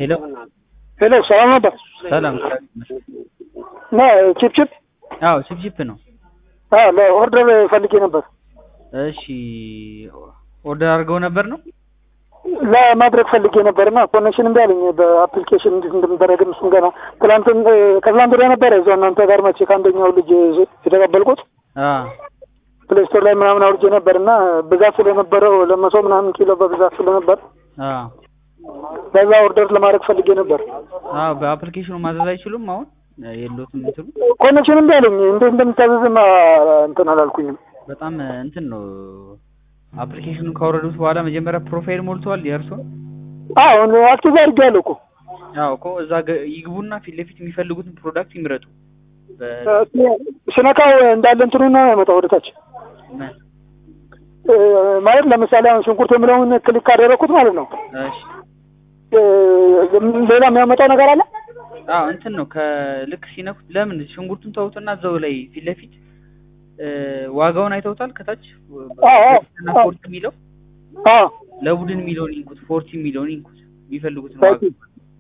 ሄሎ ሄሎ ሰላም ነበር። ሰላም እና ቺፕ ቺፕ አዎ ቺፕቺፕ ነው አዎ ለኦርደር ፈልጌ ነበር እሺ ኦርደር አድርገው ነበር ነው ለማድረግ ፈልጌ ነበር እና ኮኔክሽን እምቢ አለኝ በአፕሊኬሽን እንዴት እንደሚደረግ እሱም ገና ትላንትን ከትላንት ወዲያ ነበረ እዛው እናንተ ጋር መቼ ከአንደኛው ልጅ የተቀበልኩት አ ፕሌይ ስቶር ላይ ምናምን አውርጄ ነበር እና ብዛት ስለነበረው ለመቶ ምናምን ኪሎ በብዛት ስለነበር አ በዛ ኦርደር ለማድረግ ፈልጌ ነበር። አዎ በአፕሊኬሽኑ ማዘዝ አይችሉም አሁን የሎትም እንትኑ ኮኔክሽን እምቢ አለኝ እንዴት እንደምታዘዝም እንትን አላልኩኝም። በጣም እንትን ነው አፕሊኬሽኑን ካወረዱት በኋላ መጀመሪያ ፕሮፋይል ሞልተዋል የእርሶን አዎ አክቲቭ አድርጌያለሁ እኮ አዎ እኮ እዛ ገ- ይግቡና ፊት ለፊት የሚፈልጉትን ፕሮዳክት ይምረጡ በ- ስነካው እንዳለ እንትኑ ነው ያመጣው ወደታች ምን? እ፣ ማለት ለምሳሌ አሁን ሽንኩርት የሚለውን ክሊክ ካደረኩት ማለት ነው እሺ እ፣ ሌላ የሚያመጣው ነገር አለ አዎ እንትን ነው ከልክ ሲነኩት ለምን ሽንኩርቱን ተውትና እዛው ላይ ፊት ለፊት እ፣ ዋጋውን አይተውታል ከታች አዎ፣ አዎ፣ እና አዎ። ፎርቲ የሚለው አዎ ለቡድን የሚለውን ይንኩት ፎርቲ የሚለውን ይንኩት የሚፈልጉትን ኦኬ። ዋጋ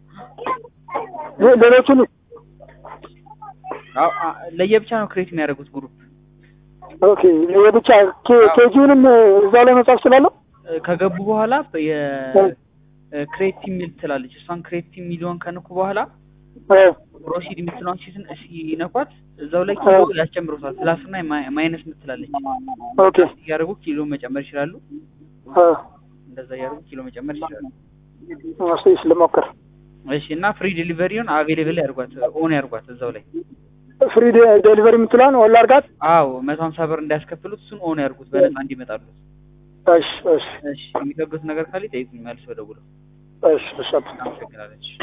ሌ- ሌሎቹን አዎ አ- ለየብቻ ነው ክሬት የሚያደርጉት ግሩፕ ኦኬ የብቻ ኬ- ኬጂውንም እዛው ላይ መጻፍ ስላለው እ፣ ከገቡ በኋላ የክሬት የሚል ትላለች እሷን ክሬት የሚለውን ከነኩ በኋላ ፕሮሲድ የምትለዋን ሲትን ሲነኳት እዛው ላይ ኪሎ ያስጨምሩታል ፕላስ እና ማይ- ማይነስ ምትላለች ኦኬ እያደረጉ ኪሎ መጨመር ይችላሉ አ፣ እንደዛ እያደረጉ ኪሎ መጨመር ይችላሉ እስኪ ልሞክር እሺ እና ፍሪ ዴሊቨሪውን አቬሌብል ያርጓት ኦን ያርጓት እዛው ላይ ፍሪ ዴሊቨሪ የምትለዋን ወላ አድርጋት አዎ መቶ ሀምሳ ብር እንዳያስከፍሉት እሱን ኦን ያርጉት በነፃ እንዲመጣሉት እሺ እሺ እሺ የሚከብዱት ነገር ካለ ይጠይቁኝ መልስ ደውለው እሺ እሺ አመሰግናለች